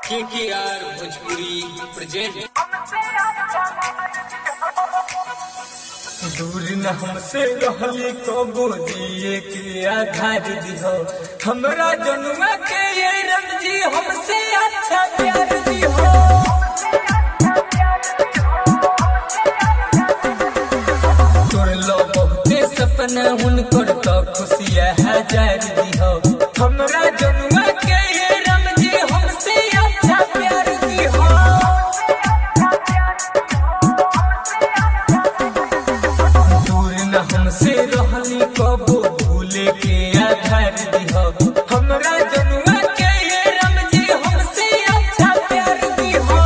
के के आर भोजपुरी प्रेजेंट दूर न हमसे रहली कबो जिए के आधार दिहो हमरा जनुआ के ये रमजी हमसे अच्छा प्यार दिहो तोर लो बहुते सपना हुनकर तो खुशिया हजार दिहो हमरा जनुआ के ये रमजी हमसे अच्छा प्यार दिहो दूर न हमसे रहली कबो भूले के आधार दिहो हमरा जनुआ के ये रमजी हमसे अच्छा प्यार दिहो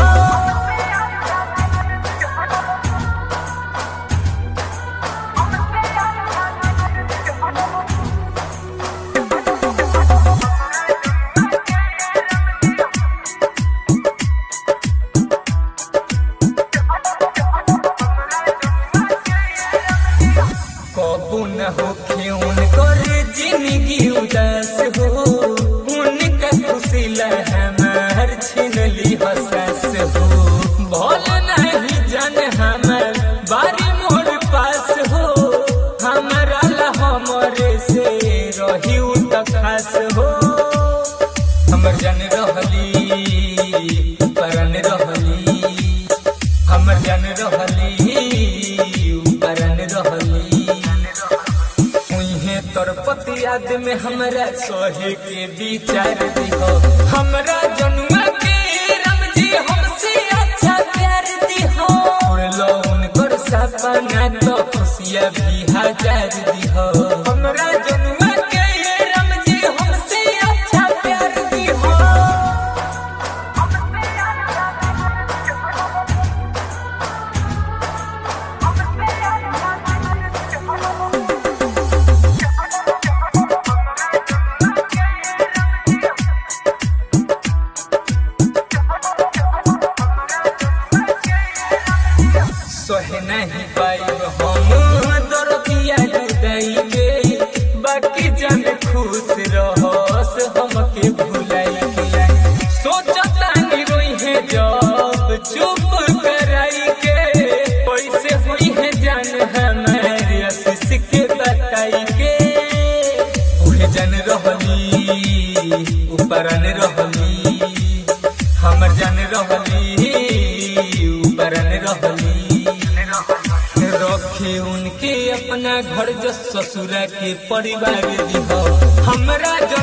कबू न हो क्यों कर जिंदगी उदास हो उनका खुशी हमार छीन ली हसास हो भल नहीं जान हमार बारी मोर पास हो हमारा ला हमरे से रही उ त खास हो हमर जान रहली परन रहली हमर जान रहली परन रहली उहे तोर पति याद में हमरा सोहे के विचार दिहो हमरा जनुआ के रमजी हमसे अच्छा प्यार दिहो उड़लो उनकर सपना तो खुशिया भी हजार दिहो हमरा जनुआ के रमजी हमसे अच्छा प्यार दिहो सोहे नहीं पाई हम दरदिया जुदाई के बाकी जन खुश रहस हमके भुलाई के सोचता नहीं रोई है जब चुप कराई के पैसे हुई है जान हमारे आशीष के बताई के उहे जन रहली ऊपरन रहली हमर जन रहली ऊपरन रहली रखे उनके अपना घर जो ससुरा के परिवार दिहो हमरा जो